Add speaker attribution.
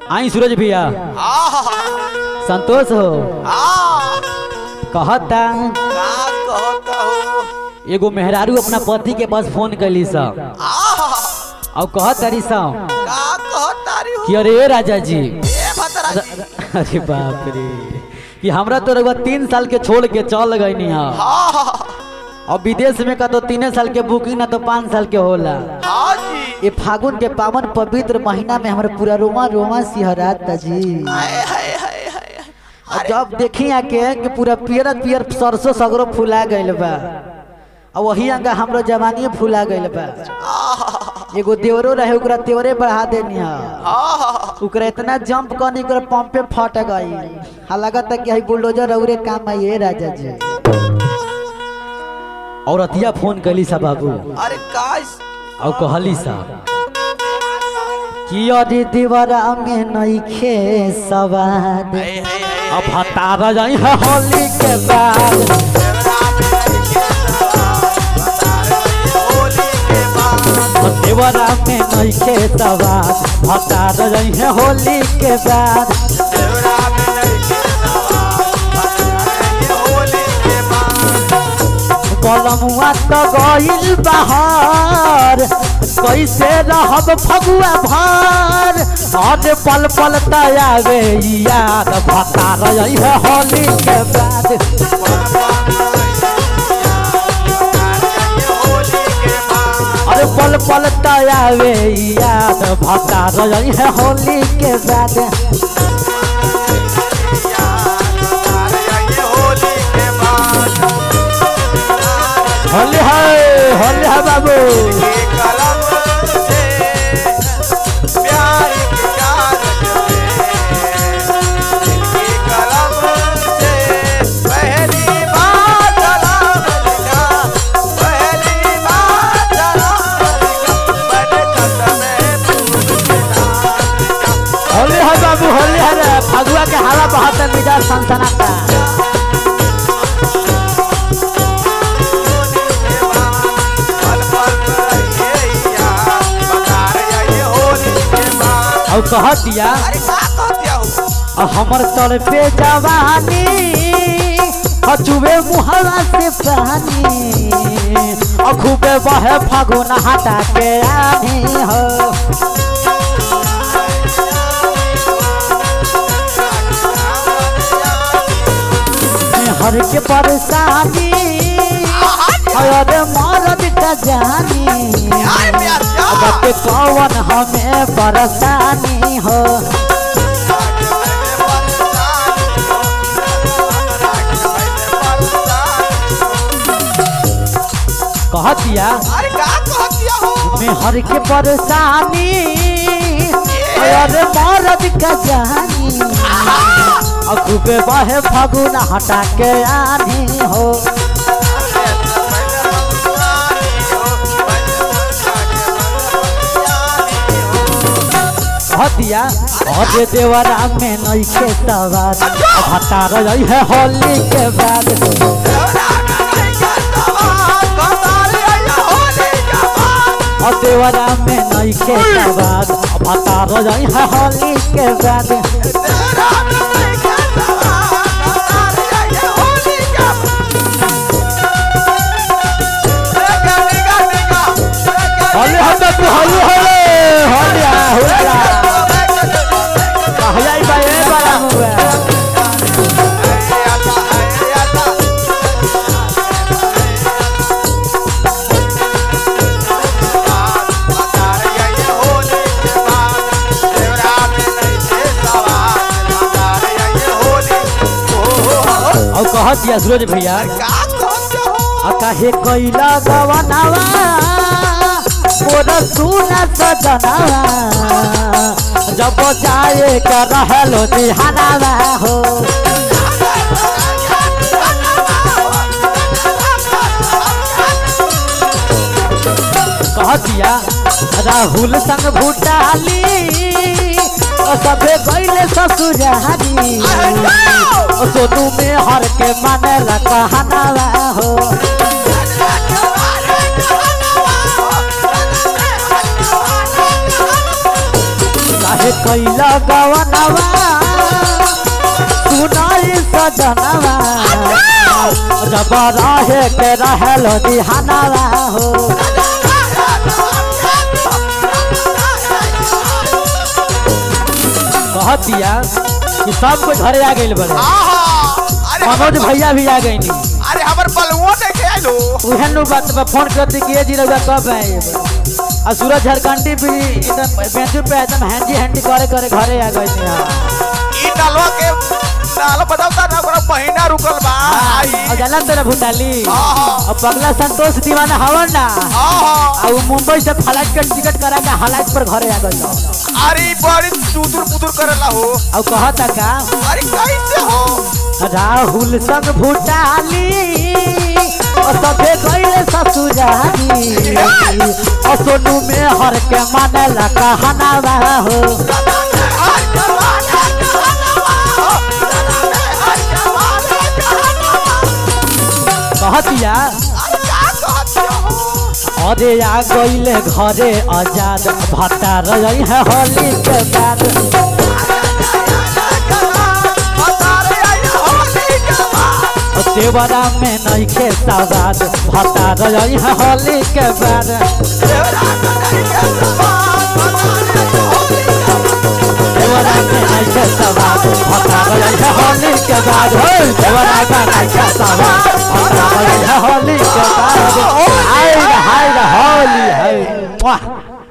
Speaker 1: आई सूरज भैया
Speaker 2: आहा,
Speaker 1: संतोष हो
Speaker 2: आ,
Speaker 1: कहता
Speaker 2: का कहता हो
Speaker 1: एगो मेहरारू अपना पति के पास फोन कैली सब
Speaker 2: आहा,
Speaker 1: और कहत तारी सब
Speaker 2: का कहता रे हो
Speaker 1: कि अरे राजा जी
Speaker 2: ए भतरा जी
Speaker 1: अरे बाप रे कि हमरा तो रघुआ तीन साल के छोड़ के चल गई हा
Speaker 2: हाँ
Speaker 1: और विदेश में का तो तीन साल के बुकिंग ना तो पाँच साल के होला
Speaker 2: हाँ जी
Speaker 1: ये फागुन के पावन पवित्र महीना में हमारे पूरा रोमा रोमा सिहराता जी
Speaker 2: हाय हाय हाय हाय
Speaker 1: और जब देखी आके कि पूरा पियर पियर सरसों सगरो फुला गइल बा और वही अंगा हमरो जवानी फुला गइल बा
Speaker 2: आहा,
Speaker 1: एगो देवरो रहे ओकरा तेवरे बढ़ा देनी हा
Speaker 2: आहा,
Speaker 1: ओकरा इतना जंप करनी ओकरा पंपे फट गई हा लगता कि हई बुलडोजर औरे काम आई है राजा जी और अतिया फोन कैली सा बाबू
Speaker 2: अरे का इस-
Speaker 1: और कहली सा कि अरे देवरा में नइखे सवाद
Speaker 2: हाय हाय हाय
Speaker 1: अब हतारा जाई है होली के बाद
Speaker 2: होली के बाद
Speaker 1: देवरा में नइखे सवाद हतारा जाई है होली के बाद
Speaker 2: देवरा में लड़के सवार होली के बाद
Speaker 1: कलमुआ तो गइल बहार कैसे रहब फगुआ भार आज पल पल तयावे याद भतार जाई है होली के बाद
Speaker 2: होली के बाद
Speaker 1: अरे पल पल तयावे याद भतार जाई है होली के बाद
Speaker 2: होली के बाद
Speaker 1: होली है होली है बाबू
Speaker 2: के कलम से प्यार की कागज पे इनकी कलम से पहली बार सलाम लिखा पहली बार सलाम लिखा मैंने कदम में फूल के नाम लिखा
Speaker 1: होली है बाबू होली है रे फगुआ के हवा बहत है मिजाज सनसनाता
Speaker 2: पल पल रहिए यार बता रही होली के बाद
Speaker 1: और कह दिया
Speaker 2: अरे का कहतिया हो
Speaker 1: और हमर तल पे जवानी हचुबे मुहरा से पानी और खूबे बहे फगुन हटा के आनी हो हर के परेशानी अरे मरद का जानी
Speaker 2: यार प्यार
Speaker 1: अब के कौन हमें परेशानी हो कह दिया
Speaker 2: अरे का कहतिया हो
Speaker 1: में हर के परेशानी अरे मरद का जानी और खूबे बहे फगुन हटा के आनी हो कह दिया अरे देवरा में नइखे सवार अब हटा रही है होली के बाद और देवरा में नइखे सवार अब हटा रही है होली के बाद होली हो तो तू होली हो होली आ होली आ कहलाई बा ए बड़ा हुआ और कह दिया सूरज भैया आ काहे कैला गवनावा मोर सुना सजनावा जब जाए का रहलो दिहानावा हो कह दिया राहुल संग भूटाली ओ सबे गईले ससुरारी ओ सोनू में हर के माने ला कहनावा हो काहे कैला गवनवा सुनाई सजनवा जब रहे के रहल दिहानवा हो कहत दिया कि सब कोई घरे आ गइल बड़े
Speaker 2: आहा अरे
Speaker 1: मनोज
Speaker 2: हमर
Speaker 1: भैया भी आ गइनी
Speaker 2: अरे हमर बलुओ देखे आइलो
Speaker 1: उहे नु बात पे फोन कर दी कि ये जी रउआ कब आए आ सूरज झारखंडी भी एकदम बेंचू पे एकदम हैंडी हैंडी करे करे घरे आ गए थे
Speaker 2: ई डालवा के डाल बताओ ना ओकरा महीना रुकल बा आई
Speaker 1: और जानत तेरा भुटाली
Speaker 2: आहा
Speaker 1: और पगला संतोष दीवाना हवन ना
Speaker 2: आहा
Speaker 1: और वो मुंबई से फ्लाइट के टिकट करा के हालात पर घरे आ गए
Speaker 2: अरे ई बड़ी सुदूर पुदूर करेला हो
Speaker 1: और कहता का
Speaker 2: अरे कैसे हो
Speaker 1: राहुल संग भुटाली और सबे गए ससुराली और सोनू में हर के मानेला कहना हो कहतिया अरे आ गईले घरे आजाद भट्टा रही है होली के बाद देवरा में नहीं खे सवाद भट्टा रही है होली के बाद देवरा में नहीं खे सवाद भट्टा रही है होली के बाद हो देवरा में नहीं खे सवाद भट्टा रही है होली के बाद हाय रे, हाय रे, होली है वाह